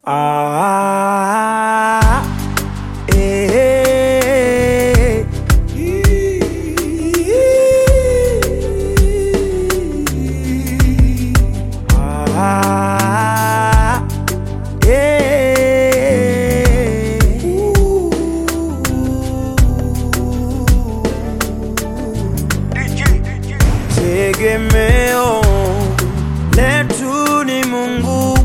Ah, eh, ah, eh. Tegemeo letu ni Mungu,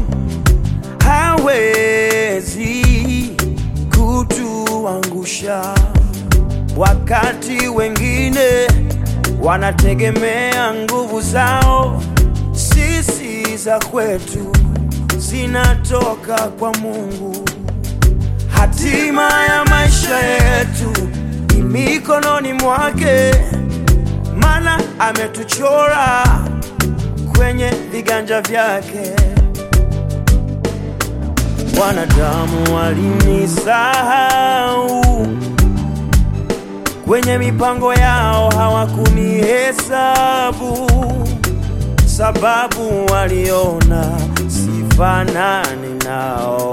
hawezi kutuangusha. Wakati wengine wanategemea nguvu zao, sisi za kwetu zinatoka kwa Mungu. Hatima ya maisha yetu ni mikononi mwake, maana ametuchora kwenye viganja vyake. Wanadamu walinisahau kwenye mipango yao, hawakunihesabu sababu waliona sifanani nao.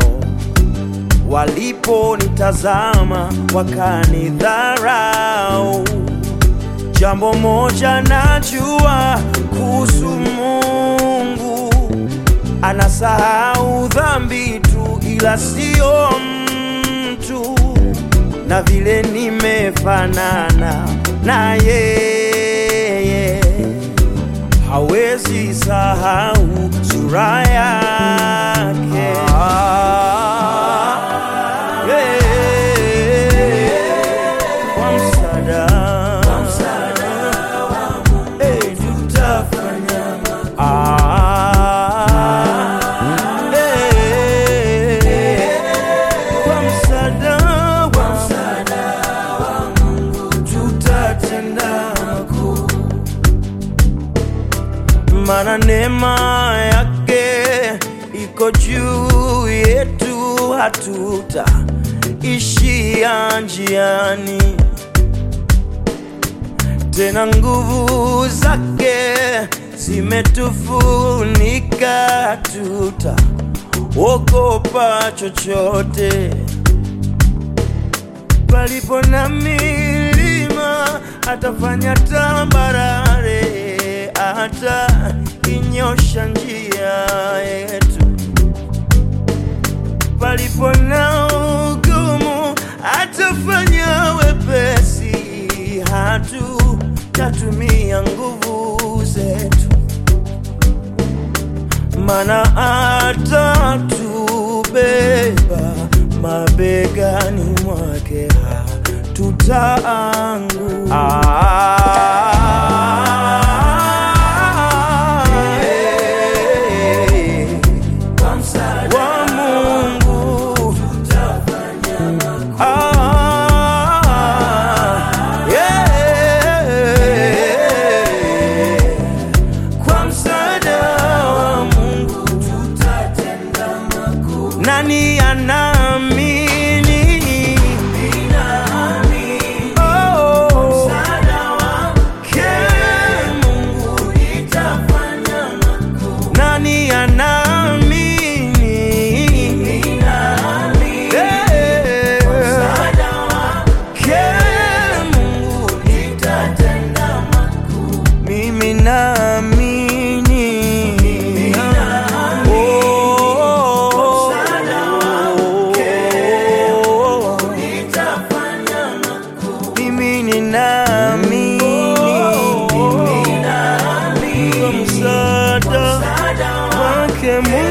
Waliponitazama wakanidharau. Jambo moja najua kuhusu Mungu, anasahau dhambi tu, ila sio mtu. Na vile nimefanana na yeye, hawezi sahau sura yake. Yeah. Kwa msaada Eh, tutafanya Ah, eh, kwa msaada wa Mungu tutatenda makuu, maana neema yake iko juu yetu, hatuta ishia njiani tena nguvu zake zimetufunika, tuta ogopa chochote. Palipo na milima atafanya tambarare, hata inyosha njia yetu. Palipo na ugumu atafanya wepesi, hatutatumia nguvu zetu, mana atatubeba mabegani mwake, hatutaanguka. wa Mungu Ah, yeah. Kwa msaada wa Mungu tutatenda makuu. Nani anaamini? Oh, ke Mungu nani anaamini? Eh, ke Mungu mimi naamini Oh, mimi ninaamini kwa msaada wake Mungu